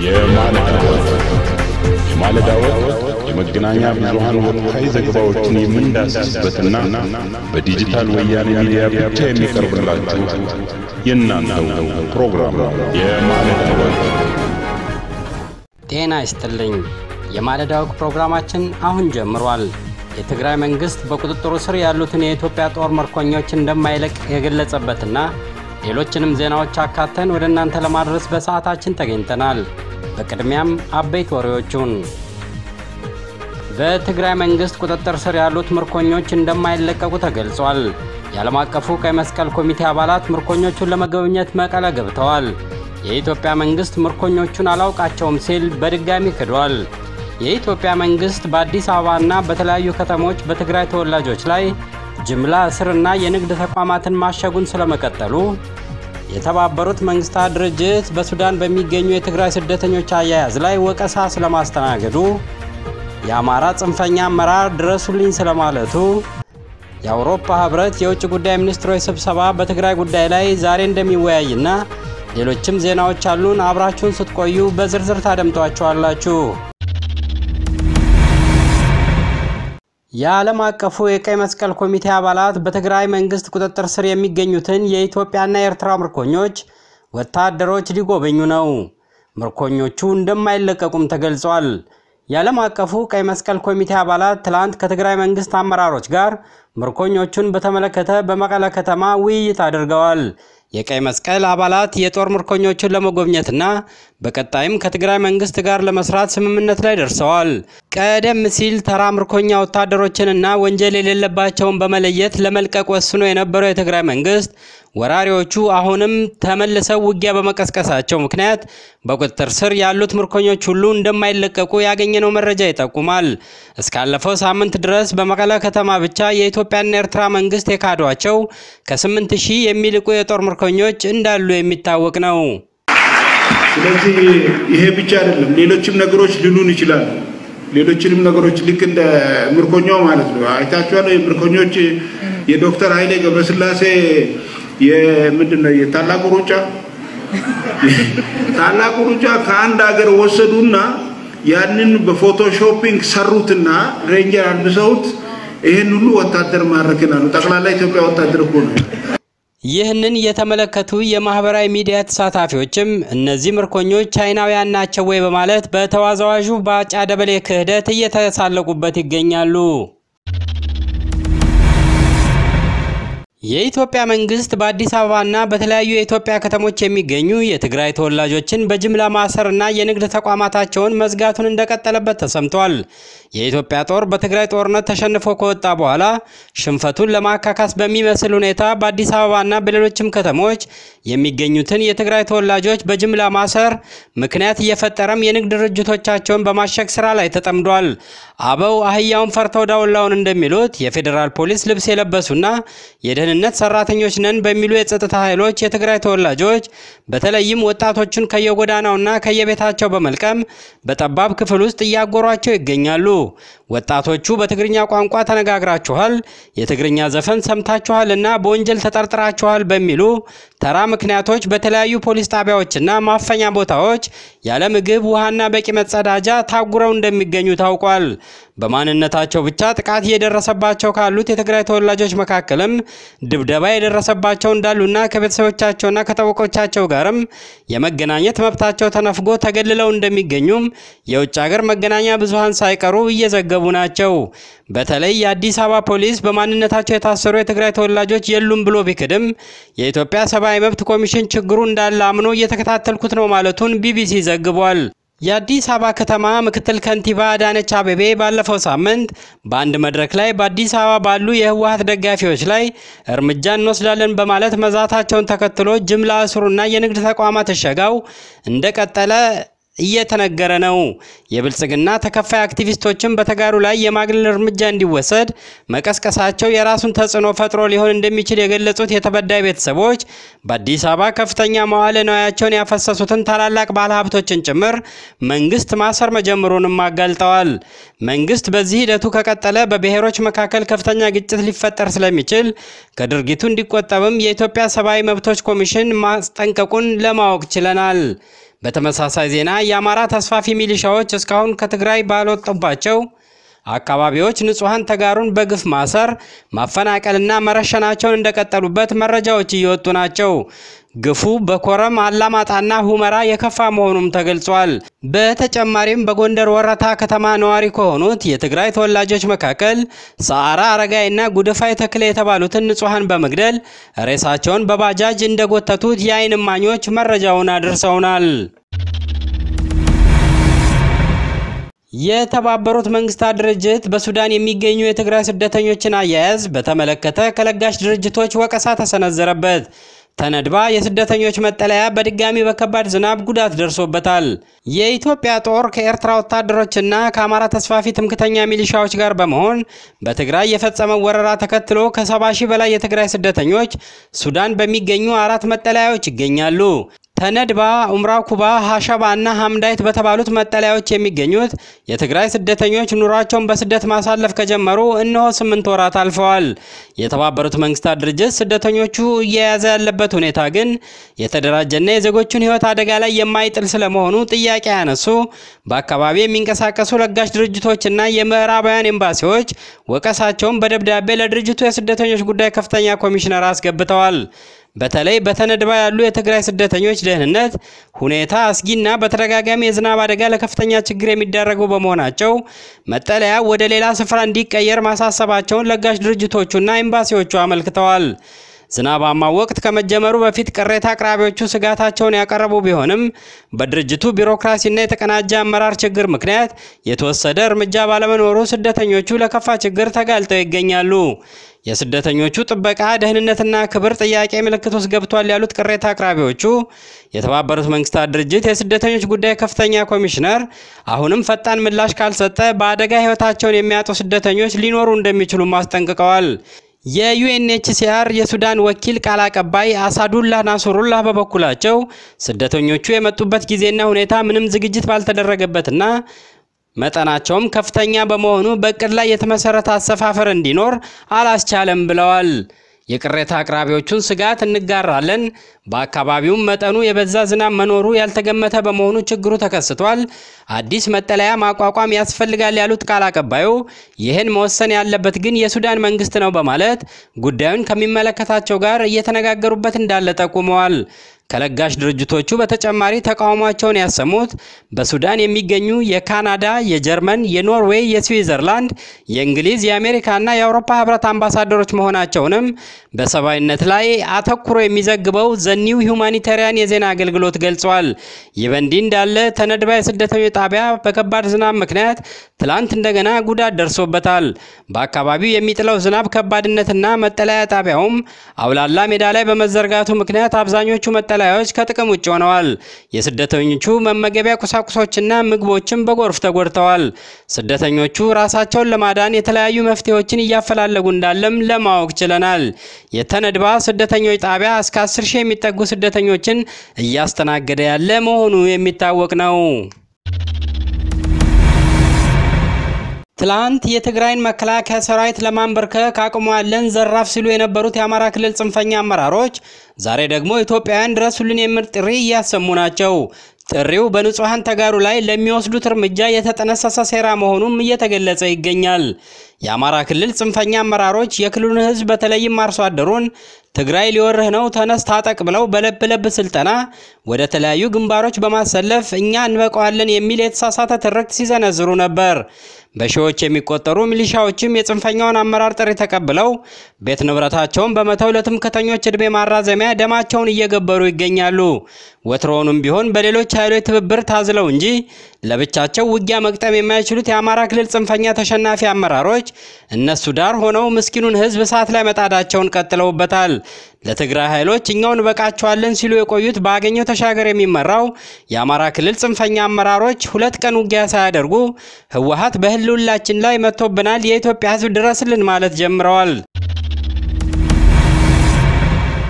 የማለዳ ወግ የማለዳ ወግ የመገናኛ ብዙሃን ወቅታዊ ዘገባዎችን የምንዳስስበትና በዲጂታል ወያኔ ሚዲያ ብቻ የሚቀርብላችሁ የእናንተው ፕሮግራም ነው። የማለዳ ወግ ጤና ይስጥልኝ። የማለዳ ወግ ፕሮግራማችን አሁን ጀምሯል። የትግራይ መንግስት በቁጥጥሩ ስር ያሉትን የኢትዮጵያ ጦር ምርኮኞች እንደማይለቅ የገለጸበትና ሌሎችንም ዜናዎች አካተን ወደ እናንተ ለማድረስ በሰዓታችን ተገኝተናል። በቅድሚያም አበይት ወሬዎቹን በትግራይ መንግስት ቁጥጥር ስር ያሉት ምርኮኞች እንደማይለቀቁ ተገልጿል። የዓለም አቀፉ ቀይ መስቀል ኮሚቴ አባላት ምርኮኞቹን ለመጎብኘት መቀለ ገብተዋል። የኢትዮጵያ መንግስት ምርኮኞቹን አላውቃቸውም ሲል በድጋሚ ክዷል። የኢትዮጵያ መንግስት በአዲስ አበባና በተለያዩ ከተሞች በትግራይ ተወላጆች ላይ ጅምላ እስርና የንግድ ተቋማትን ማሸጉን ስለመቀጠሉ፣ የተባበሩት መንግስታት ድርጅት በሱዳን በሚገኙ የትግራይ ስደተኞች አያያዝ ላይ ወቀሳ ስለማስተናገዱ፣ የአማራ ጽንፈኛ አመራር ድረሱልኝ ስለማለቱ፣ የአውሮፓ ህብረት የውጭ ጉዳይ ሚኒስትሮች ስብሰባ በትግራይ ጉዳይ ላይ ዛሬ እንደሚወያይና ሌሎችም ዜናዎች አሉን። አብራችሁን ስትቆዩ በዝርዝር ታደምጧቸዋላችሁ። የዓለም አቀፉ የቀይ መስቀል ኮሚቴ አባላት በትግራይ መንግስት ቁጥጥር ስር የሚገኙትን የኢትዮጵያና የኤርትራ ምርኮኞች ወታደሮች ሊጎበኙ ነው። ምርኮኞቹ እንደማይለቀቁም ተገልጿል። የዓለም አቀፉ ቀይ መስቀል ኮሚቴ አባላት ትላንት ከትግራይ መንግስት አመራሮች ጋር ምርኮኞቹን በተመለከተ በመቀለ ከተማ ውይይት አድርገዋል። የቀይ መስቀል አባላት የጦር ምርኮኞቹን ለመጎብኘትና በቀጣይም ከትግራይ መንግስት ጋር ለመስራት ስምምነት ላይ ደርሰዋል። ቀደም ሲል ተራ ምርኮኛ ወታደሮችንና ወንጀል የሌለባቸውን በመለየት ለመልቀቅ ወስኖ የነበረው የትግራይ መንግስት ወራሪዎቹ አሁንም ተመልሰው ውጊያ በመቀስቀሳቸው ምክንያት በቁጥጥር ስር ያሉት ምርኮኞች ሁሉ እንደማይለቀቁ ያገኘነው መረጃ ይጠቁማል። እስካለፈው ሳምንት ድረስ በመቀለ ከተማ ብቻ የኢትዮጵያና ኤርትራ መንግስት የካዷቸው ከስምንት ሺህ የሚልቁ የጦር ምርኮኞች እንዳሉ የሚታወቅ ነው። ስለዚህ ይሄ ብቻ አይደለም፣ ሌሎችም ነገሮች ሊሉን ይችላሉ። ሌሎችንም ነገሮች ልክ እንደ ምርኮኛው ማለት ነው። አይታችኋል። የምርኮኞች የዶክተር ኃይሌ ገብረስላሴ የምንድን ነው የታላቁ ሩጫ ታላቁ ሩጫ ከአንድ ሀገር ወሰዱና ያንን በፎቶሾፒንግ ሰሩትና ሬንጀር አልብሰውት ይህን ሁሉ ወታደር ማድረክን አሉ። ጠቅላላ ኢትዮጵያ ወታደር እኮ ነው። ይህንን የተመለከቱ የማህበራዊ ሚዲያ ተሳታፊዎችም እነዚህ ምርኮኞች ቻይናውያን ናቸው ወይ በማለት በተወዛዋዡ ባጫ ደበሌ ክህደት እየተሳለቁበት ይገኛሉ። የኢትዮጵያ መንግስት በአዲስ አበባና በተለያዩ የኢትዮጵያ ከተሞች የሚገኙ የትግራይ ተወላጆችን በጅምላ ማሰርና የንግድ ተቋማታቸውን መዝጋቱን እንደቀጠለበት ተሰምቷል። የኢትዮጵያ ጦር በትግራይ ጦርነት ተሸንፎ ከወጣ በኋላ ሽንፈቱን ለማካካስ በሚመስል ሁኔታ በአዲስ አበባና በሌሎችም ከተሞች የሚገኙትን የትግራይ ተወላጆች በጅምላ ማሰር ምክንያት እየፈጠረም የንግድ ድርጅቶቻቸውን በማሸግ ስራ ላይ ተጠምዷል። አበው አህያውን ፈርተው ዳውላውን እንደሚሉት የፌዴራል ፖሊስ ልብስ የለበሱና የደህንነት ሰራተኞች ነን በሚሉ የጸጥታ ኃይሎች የትግራይ ተወላጆች በተለይም ወጣቶቹን ከየጎዳናውና ከየቤታቸው በመልቀም በጠባብ ክፍል ውስጥ እያጎሯቸው ይገኛሉ። ወጣቶቹ በትግርኛ ቋንቋ ተነጋግራችኋል፣ የትግርኛ ዘፈን ሰምታችኋል እና በወንጀል ተጠርጥራችኋል በሚሉ ተራ ምክንያቶች በተለያዩ ፖሊስ ጣቢያዎችና ማፈኛ ቦታዎች ያለ ምግብ ውሃና በቂ መጸዳጃ ታጉረው እንደሚገኙ ታውቋል። በማንነታቸው ብቻ ጥቃት እየደረሰባቸው ካሉት የትግራይ ተወላጆች መካከልም ድብደባ የደረሰባቸው እንዳሉና ከቤተሰቦቻቸውና ከጠበቆቻቸው ጋርም የመገናኘት መብታቸው ተነፍጎ ተገልለው እንደሚገኙም የውጭ ሀገር መገናኛ ብዙሃን ሳይቀሩ እየዘገቡ ናቸው። በተለይ የአዲስ አበባ ፖሊስ በማንነታቸው የታሰሩ የትግራይ ተወላጆች የሉም ብሎ ቢክድም የኢትዮጵያ ሰብአዊ መብት ኮሚሽን ችግሩ እንዳለ አምኖ እየተከታተልኩት ነው ማለቱን ቢቢሲ ዘግቧል። የአዲስ አበባ ከተማ ምክትል ከንቲባ አዳነች አቤቤ ባለፈው ሳምንት በአንድ መድረክ ላይ በአዲስ አበባ ባሉ የህወሀት ደጋፊዎች ላይ እርምጃ እንወስዳለን በማለት መዛታቸውን ተከትሎ ጅምላ እስሩና የንግድ ተቋማት እሸጋው እንደቀጠለ እየተነገረ ነው። የብልጽግና ተከፋይ አክቲቪስቶችን በተጋሩ ላይ የማግለል እርምጃ እንዲወሰድ መቀስቀሳቸው የራሱን ተጽዕኖ ፈጥሮ ሊሆን እንደሚችል የገለጹት የተበዳይ ቤተሰቦች በአዲስ አበባ ከፍተኛ መዋለ ንዋያቸውን ያፈሰሱትን ታላላቅ ባለሀብቶችን ጭምር መንግስት ማሰር መጀመሩንም አጋልጠዋል። መንግስት በዚህ ሂደቱ ከቀጠለ በብሔሮች መካከል ከፍተኛ ግጭት ሊፈጠር ስለሚችል ከድርጊቱ እንዲቆጠብም የኢትዮጵያ ሰብአዊ መብቶች ኮሚሽን ማስጠንቀቁን ለማወቅ ችለናል። በተመሳሳይ ዜና የአማራ ተስፋፊ ሚሊሻዎች እስካሁን ከትግራይ ባልወጡባቸው አካባቢዎች ንጹሐን ተጋሩን በግፍ ማሰር፣ ማፈናቀልና መረሸናቸውን እንደቀጠሉበት መረጃዎች እየወጡ ናቸው። ግፉ በኮረም አላማጣና ሁመራ የከፋ መሆኑም ተገልጿል። በተጨማሪም በጎንደር ወረታ ከተማ ነዋሪ ከሆኑት የትግራይ ተወላጆች መካከል ሰዓራ አረጋይና ጉድፋይ ተክለ የተባሉትን ንጹሐን በመግደል ሬሳቸውን በባጃጅ እንደጎተቱት የዓይን እማኞች መረጃውን አድርሰውናል። የተባበሩት መንግስታት ድርጅት በሱዳን የሚገኙ የትግራይ ስደተኞችን አያያዝ በተመለከተ ከለጋሽ ድርጅቶች ወቀሳ ተሰነዘረበት። ተነድባ የስደተኞች መጠለያ በድጋሚ በከባድ ዝናብ ጉዳት ደርሶበታል። የኢትዮጵያ ጦር ከኤርትራ ወታደሮችና ከአማራ ተስፋፊ ትምክተኛ ሚሊሻዎች ጋር በመሆን በትግራይ የፈጸመው ወረራ ተከትሎ ከሰባ ሺህ በላይ የትግራይ ስደተኞች ሱዳን በሚገኙ አራት መጠለያዎች ይገኛሉ። ተነድባ፣ ኡምራ ኩባ፣ ሀሸባ እና ሀምዳይት በተባሉት መጠለያዎች የሚገኙት የትግራይ ስደተኞች ኑሯቸውን በስደት ማሳለፍ ከጀመሩ እነሆ ስምንት ወራት አልፈዋል። የተባበሩት መንግስታት ድርጅት ስደተኞቹ እየያዘ ያለበት ሁኔታ ግን የተደራጀና የዜጎቹን ሕይወት አደጋ ላይ የማይጥል ስለመሆኑ ጥያቄ ያነሱ በአካባቢ የሚንቀሳቀሱ ለጋሽ ድርጅቶችና የምዕራባውያን ኤምባሲዎች ወቀሳቸውን በደብዳቤ ለድርጅቱ የስደተኞች ጉዳይ ከፍተኛ ኮሚሽነር አስገብተዋል። በተለይ በተነድባ ያሉ የትግራይ ስደተኞች ደህንነት ሁኔታ አስጊና በተደጋጋሚ የዝናብ አደጋ ለከፍተኛ ችግር የሚዳረጉ በመሆናቸው መጠለያ ወደ ሌላ ስፍራ እንዲቀየር ማሳሰባቸውን ለጋሽ ድርጅቶቹና ኤምባሲዎቹ አመልክተዋል። ዝናባማ ወቅት ከመጀመሩ በፊት ቅሬታ አቅራቢዎቹ ስጋታቸውን ያቀረቡ ቢሆንም በድርጅቱ ቢሮክራሲና የተቀናጀ አመራር ችግር ምክንያት የተወሰደ እርምጃ ባለመኖሩ ስደተኞቹ ለከፋ ችግር ተጋልጠው ይገኛሉ። የስደተኞቹ ጥበቃ ደህንነትና ክብር ጥያቄ ምልክት ውስጥ ገብቷል ያሉት ቅሬታ አቅራቢዎቹ የተባበሩት መንግስታት ድርጅት የስደተኞች ጉዳይ ከፍተኛ ኮሚሽነር አሁንም ፈጣን ምላሽ ካልሰጠ በአደጋ ሕይወታቸውን የሚያጡ ስደተኞች ሊኖሩ እንደሚችሉም አስጠንቅቀዋል። የዩኤንኤችሲአር የሱዳን ወኪል ቃል አቀባይ አሳዱላህ ናሱሩላህ በበኩላቸው ስደተኞቹ የመጡበት ጊዜና ሁኔታ ምንም ዝግጅት ባልተደረገበትና መጠናቸውም ከፍተኛ በመሆኑ በእቅድ ላይ የተመሰረተ አሰፋፈር እንዲኖር አላስቻለም ብለዋል። የቅሬታ አቅራቢዎቹን ስጋት እንጋራለን። በአካባቢውም መጠኑ የበዛ ዝናብ መኖሩ ያልተገመተ በመሆኑ ችግሩ ተከስቷል። አዲስ መጠለያ ማቋቋም ያስፈልጋል ያሉት ቃል አቀባዩ ይህን መወሰን ያለበት ግን የሱዳን መንግስት ነው በማለት ጉዳዩን ከሚመለከታቸው ጋር እየተነጋገሩበት እንዳለ ጠቁመዋል። ከለጋሽ ድርጅቶቹ በተጨማሪ ተቃውሟቸውን ያሰሙት በሱዳን የሚገኙ የካናዳ፣ የጀርመን፣ የኖርዌይ፣ የስዊዘርላንድ፣ የእንግሊዝ፣ የአሜሪካና የአውሮፓ ህብረት አምባሳደሮች መሆናቸውንም በሰብአዊነት ላይ አተኩሮ የሚዘግበው ዘኒው ሁማኒታሪያን የዜና አገልግሎት ገልጿል። ይህ በእንዲህ እንዳለ ተነድባ የስደተኞች ጣቢያ በከባድ ዝናብ ምክንያት ትላንት እንደገና ጉዳት ደርሶበታል። በአካባቢው የሚጥለው ዝናብ ከባድነትና መጠለያ ጣቢያውም አውላላ ሜዳ ላይ በመዘርጋቱ ምክንያት አብዛኞቹ መጠለያዎች ከጥቅም ውጭ ሆነዋል። የስደተኞቹ መመገቢያ ቁሳቁሶችና ምግቦችም በጎርፍ ተጎድተዋል። ስደተኞቹ ራሳቸውን ለማዳን የተለያዩ መፍትሄዎችን እያፈላለጉ እንዳለም ለማወቅ ችለናል። የተነድባ ስደተኞች ጣቢያ እስከ 10 ሺህ የሚጠጉ ስደተኞችን እያስተናገደ ያለ መሆኑ የሚታወቅ ነው። ትላንት የትግራይን መከላከያ ሰራዊት ለማንበርከክ አቅሙ ያለን ዘራፍ ሲሉ የነበሩት የአማራ ክልል ጽንፈኛ አመራሮች ዛሬ ደግሞ ኢትዮጵያውያን ድረሱልን የሚል ጥሪ እያሰሙ ናቸው። ጥሪው በንጹሐን ተጋሩ ላይ ለሚወስዱት እርምጃ የተጠነሰሰ ሴራ መሆኑም እየተገለጸ ይገኛል። የአማራ ክልል ጽንፈኛ አመራሮች የክልሉን ሕዝብ በተለይም አርሶ አደሩን ትግራይ ሊወርህ ነው ተነስ ታጠቅ ብለው በለብ ለብ ስልጠና ወደ ተለያዩ ግንባሮች በማሰለፍ እኛ እንበቀዋለን የሚል የተሳሳተ ትርክት ሲዘነዝሩ ነበር። በሺዎች የሚቆጠሩ ሚሊሻዎችም የጽንፈኛውን አመራር ጥሪ ተቀብለው ቤት ንብረታቸውን በመተው ለትምክህተኞች ዕድሜ ማራዘሚያ ደማቸውን እየገበሩ ይገኛሉ። ወትሮውንም ቢሆን በሌሎች ኃይሎች ትብብር ታዝለው እንጂ ለብቻቸው ውጊያ መግጠም የማይችሉት የአማራ ክልል ጽንፈኛ ተሸናፊ አመራሮች እነሱ ዳር ሆነው ምስኪኑን ሕዝብ እሳት ላይ መጣዳቸውን ቀጥለውበታል። ለትግራይ ኃይሎች እኛው እንበቃቸዋለን ሲሉ የቆዩት በአገኘው ተሻገር የሚመራው የአማራ ክልል ጽንፈኛ አመራሮች ሁለት ቀን ውጊያ ሳያደርጉ ህወሓት በህልውናችን ላይ መጥቶብናል፣ የኢትዮጵያ ህዝብ ድረስልን ማለት ጀምረዋል።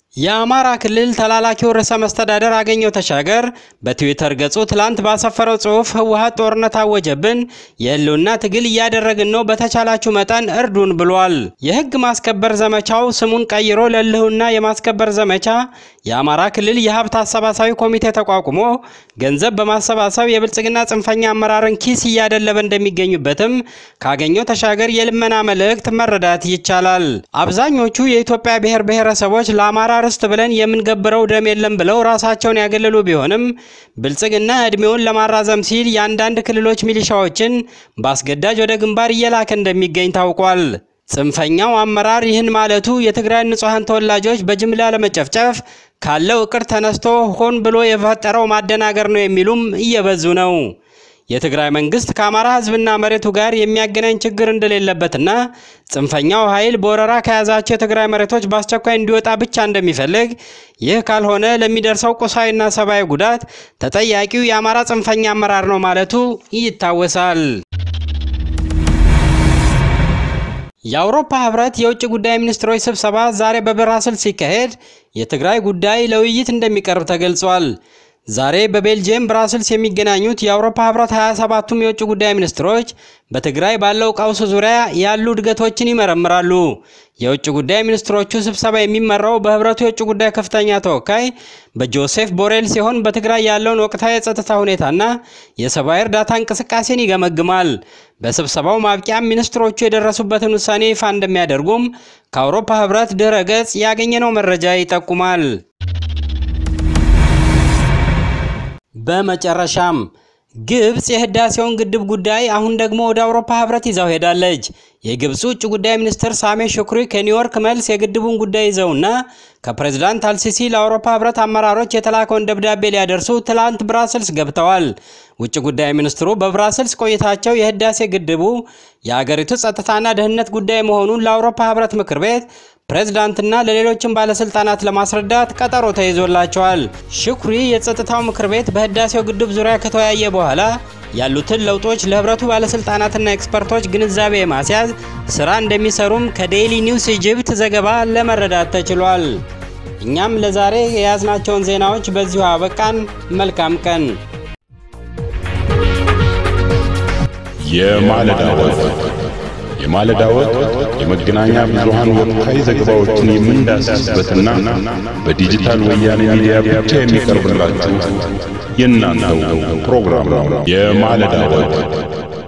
የአማራ ክልል ተላላኪው ርዕሰ መስተዳደር አገኘሁ ተሻገር በትዊተር ገጹ ትላንት ባሰፈረው ጽሑፍ ህወሓት ጦርነት አወጀብን፣ የህልውና ትግል እያደረግን ነው፣ በተቻላችሁ መጠን እርዱን ብሏል። የህግ ማስከበር ዘመቻው ስሙን ቀይሮ ለህልውና የማስከበር ዘመቻ የአማራ ክልል የሀብት አሰባሳቢ ኮሚቴ ተቋቁሞ ገንዘብ በማሰባሰብ የብልጽግና ጽንፈኛ አመራርን ኪስ እያደለበ እንደሚገኙበትም ካገኘሁ ተሻገር የልመና መልእክት መረዳት ይቻላል። አብዛኞቹ የኢትዮጵያ ብሔር ብሔረሰቦች ለአማራ ርስት ብለን የምንገብረው ደም የለም ብለው ራሳቸውን ያገለሉ ቢሆንም ብልጽግና እድሜውን ለማራዘም ሲል የአንዳንድ ክልሎች ሚሊሻዎችን በአስገዳጅ ወደ ግንባር እየላከ እንደሚገኝ ታውቋል። ጽንፈኛው አመራር ይህን ማለቱ የትግራይ ንጹሐን ተወላጆች በጅምላ ለመጨፍጨፍ ካለው እቅድ ተነስቶ ሆን ብሎ የፈጠረው ማደናገር ነው የሚሉም እየበዙ ነው። የትግራይ መንግስት ከአማራ ህዝብና መሬቱ ጋር የሚያገናኝ ችግር እንደሌለበትና ጽንፈኛው ኃይል በወረራ ከያዛቸው የትግራይ መሬቶች በአስቸኳይ እንዲወጣ ብቻ እንደሚፈልግ፣ ይህ ካልሆነ ለሚደርሰው ቁሳዊና ሰብአዊ ጉዳት ተጠያቂው የአማራ ጽንፈኛ አመራር ነው ማለቱ ይታወሳል። የአውሮፓ ህብረት የውጭ ጉዳይ ሚኒስትሮች ስብሰባ ዛሬ በብራስልስ ሲካሄድ የትግራይ ጉዳይ ለውይይት እንደሚቀርብ ተገልጿል። ዛሬ በቤልጅየም ብራስልስ የሚገናኙት የአውሮፓ ህብረት 27ቱም የውጭ ጉዳይ ሚኒስትሮች በትግራይ ባለው ቀውስ ዙሪያ ያሉ እድገቶችን ይመረምራሉ። የውጭ ጉዳይ ሚኒስትሮቹ ስብሰባ የሚመራው በህብረቱ የውጭ ጉዳይ ከፍተኛ ተወካይ በጆሴፍ ቦሬል ሲሆን በትግራይ ያለውን ወቅታዊ የጸጥታ ሁኔታና የሰብአዊ እርዳታ እንቅስቃሴን ይገመግማል። በስብሰባው ማብቂያም ሚኒስትሮቹ የደረሱበትን ውሳኔ ይፋ እንደሚያደርጉም ከአውሮፓ ህብረት ድረ ገጽ ያገኘነው መረጃ ይጠቁማል። በመጨረሻም ግብጽ የህዳሴውን ግድብ ጉዳይ አሁን ደግሞ ወደ አውሮፓ ህብረት ይዛው ሄዳለች። የግብፁ ውጭ ጉዳይ ሚኒስትር ሳሜ ሹክሪ ከኒውዮርክ መልስ የግድቡን ጉዳይ ይዘውና ከፕሬዝዳንት አልሲሲ ለአውሮፓ ህብረት አመራሮች የተላከውን ደብዳቤ ሊያደርሱ ትላንት ብራስልስ ገብተዋል። ውጭ ጉዳይ ሚኒስትሩ በብራስልስ ቆይታቸው የህዳሴ ግድቡ የአገሪቱ ጸጥታና ደህንነት ጉዳይ መሆኑን ለአውሮፓ ህብረት ምክር ቤት ፕሬዝዳንትና ለሌሎችም ባለስልጣናት ለማስረዳት ቀጠሮ ተይዞላቸዋል። ሽኩሪ የጸጥታው ምክር ቤት በህዳሴው ግድብ ዙሪያ ከተወያየ በኋላ ያሉትን ለውጦች ለህብረቱ ባለስልጣናትና ኤክስፐርቶች ግንዛቤ የማስያዝ ስራ እንደሚሰሩም ከዴይሊ ኒውስ ኢጅፕት ዘገባ ለመረዳት ተችሏል። እኛም ለዛሬ የያዝናቸውን ዜናዎች በዚሁ አበቃን። መልካም ቀን። የማለዳ ወግ የማለዳ ወግ የመገናኛ ብዙሃን ወቅታዊ ዘገባዎችን የምንዳስስበትና በዲጂታል ወያኔ ሚዲያ ብቻ የሚቀርብላችሁ የእናንተው ፕሮግራም ነው። የማለዳ ወግ